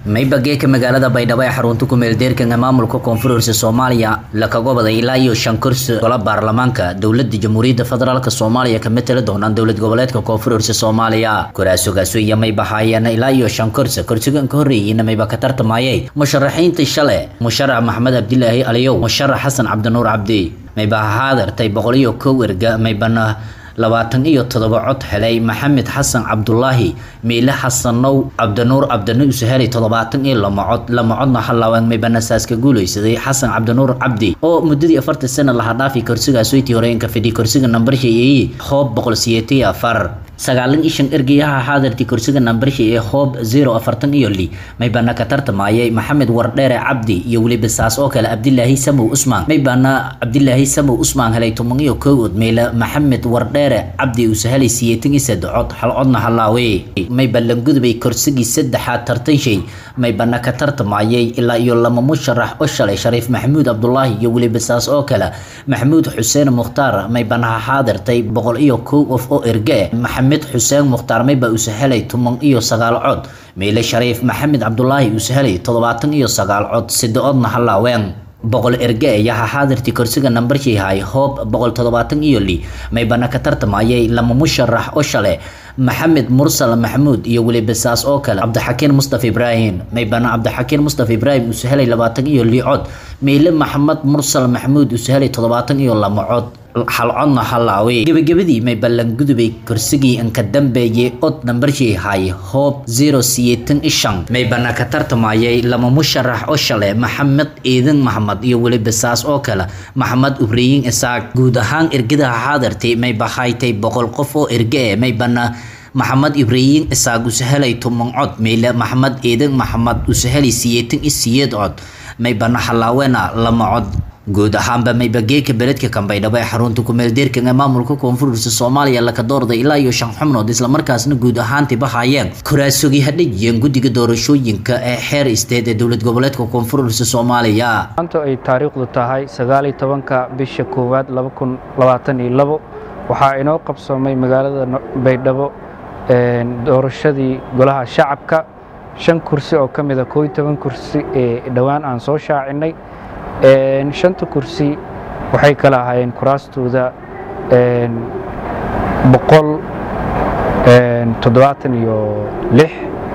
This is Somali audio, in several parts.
maybageeka magaalada baydhabo ee xarunta ku-meeldeerkanka maamulka koonfurersa soomaaliya lakaga waday ilaa iyo shan kursi gola baarlamaanka dowlada jamhuuriyadda federaalk soomaaliya ka matali doonaan dowlad goboleedka koonfurersa soomaaliya kuraasogaasoo iyo may bahaayeen ilaa iyo shan kursi kursigan ka horreeyeyna mayba ka tartamayay musharaxiinta shale musharax maxamed cabdilaahi aliyow musharax xasan cabdinuur cabdi mayba haadartay boqol iyo kow erga maybana labaatan iyo todoba cod helay maxamed xasan cabdulaahi miile xasanow cabdinuur cabdinu helay toddobaatan iyo lama cod lama codna halaaween maybanasaas ka guuleysaday xasan cabdinuur cabdi oo muddadii afartan sana laha dhaafi kursigaas weytii horeenka fidhi kursiga nambarsha eeyi hoob boqol siyeetan iyo afar sagaalan iyo shan ergayaha xaadirtii kursiga nambarsha ee hoob zero afartan iyo li maybana ka tartamayay maxamed wardheere cabdi iyo weliba saas oo kale cabdilaahi samow usmaan maybana cabdilaahi samow usmaan helay toban iyo kow od meyle maxamed wardheere cabdi uu sahelay siyeetan iyo saddex cod hal codna halaawe mayba langudubay kursigii saddexaad tartanshay maybana ka tartamayay ilaa iyo lama musharax oo shalay shariif maxamuud cabdulaahi iyo weliba saas oo kale maxamuud xuseen mukhtaar maybana xaadirtay boqol iyo kow qof oo erge maxamed xuseen mukhtaar mayba uu sahelay toban iyo sagaal cod meyle shariif maxamed cabdulaahi uu sahelay toddobaatan iyo sagaal cod sida codna halaaween boqol erge ayaa xaadirtii kursiga nambarshii hay hoob boqol toddobaatan iyo li maybana ka tartamayay lama musharax oo shale maxamed mursal maxamuud iyo weliba saas oo kale cabdixakiin mustafa ibraahim maybana cabdixakiin mustafa ibraahim uu sahelay labaatan iyo li cod meyle maxamed mursal maxamuud uu sahelay toddobaatan iyo lama cod hal codna halaawe gebagabadii may ballangudubay kursigii inka dambeeyay od nambarshii hay hoob zero siyeetan ishan maybana ka tartamayay lama musharax oo shale maxamed ciidan maxamed iyo weliba saas oo kale maxamed ubriyin isaaq guud ahaan ergadaha xaadirtay may bahaytay boqol qof oo erge e maybana maxamed ibraahim isaaq uu sahelay toban cod meyle maxamed ciidan maxamed uu sahelay siyeetan iyo siyeed cod maybana halaawena lama cod guud ahaanba maybageeka beledka kambaydhabo ee xarunta ku-meeldeerkan ee maamulka koonfurersa soomaaliya laka doorday ilaa iyo shan xubnood islamarkaasna guud ahaantii bahaayeen kuraasogi hadhajiyeen guddiga doorashooyinka ee xeer isteed ee dowlad goboleedka koonfurersa soomaaliya maanta ay taariikhdu tahay sagaal iyo tobanka bisha koowaad laba kun labaatan iyo labo waxaa inoo qabsoomay magaalada baydhabo doorashadii golaha shacabka shan kursi oo ka mid a koo iyo toban kursi ee dhowaan aan soo shaacinay shanta kursi waxay kala ahaayeen kuraastooda boqol toddobaatan iyo lix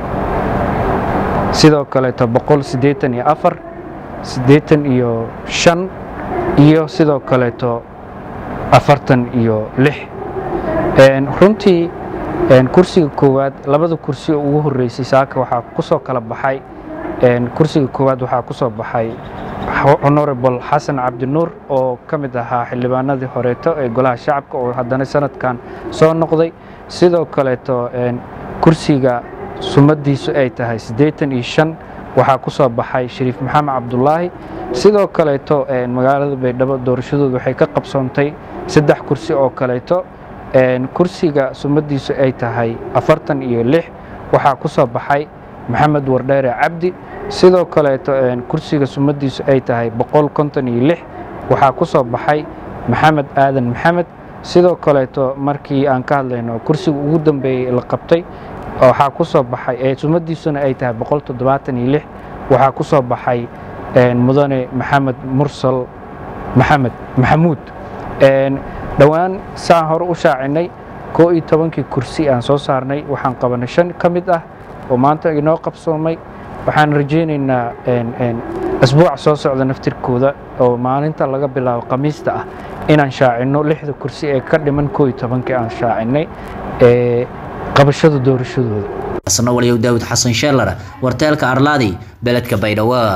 sidoo kaleeto boqol siddeetan iyo afar siddeetan iyo shan iyo sidoo kaleeto afartan iyo lix runtii kursiga koowaad labada kursi oo ugu horreysay saaka waxaa ku soo kala baxay kursiga koowaad waxaa ku soo baxay honorable xasan cabdinuur oo ka mid ahaa xildhibaanadii horeeto ee golaha shacabka oo haddana sanadkan soo noqday sidoo kaleeto kursiga sumadiisu ay tahay siddeetan iyo shan waxaa ku soo baxay shariif maxamed cabdulaahi sidoo kaleeto magaalada baydhabo doorashadooda waxay ka qabsoontay saddex kursi oo kaleeto kursiga sumadiisu ay tahay afartan iyo lix waxaa ku soo baxay maxamed wardheere cabdi sidoo kaleeto kursiga sumadiisu ay tahay boqol konton iyo lix waxaa ku soo baxay maxamed aadan maxamed sidoo kaleeto markii aan ka hadlayno kursiga ugu dambeeyey la qabtay waxaa ku soo baxay sumadiisuna ay tahay boqol toddobaatan iyo lix waxaa ku soo baxay mudane maxamed mursal maxamed maxamuud dhowaan saan hore u shaacinay koo iyo tobankii kursi aan soo saarnay waxaan qabanay shan ka mid ah oo maanta inoo qabsoomay waxaan rajaynaynaa asbuuca soo socda naftirkooda oo maalinta laga bilaabo khamiista ah inaan shaacinno lixda kursi ee ka dhiman koo iyo tobankii aan shaacinay ee qabashada doorashadooda asna waliyow daawud xasan sheelar warteelka arlaadi beledka baydhabo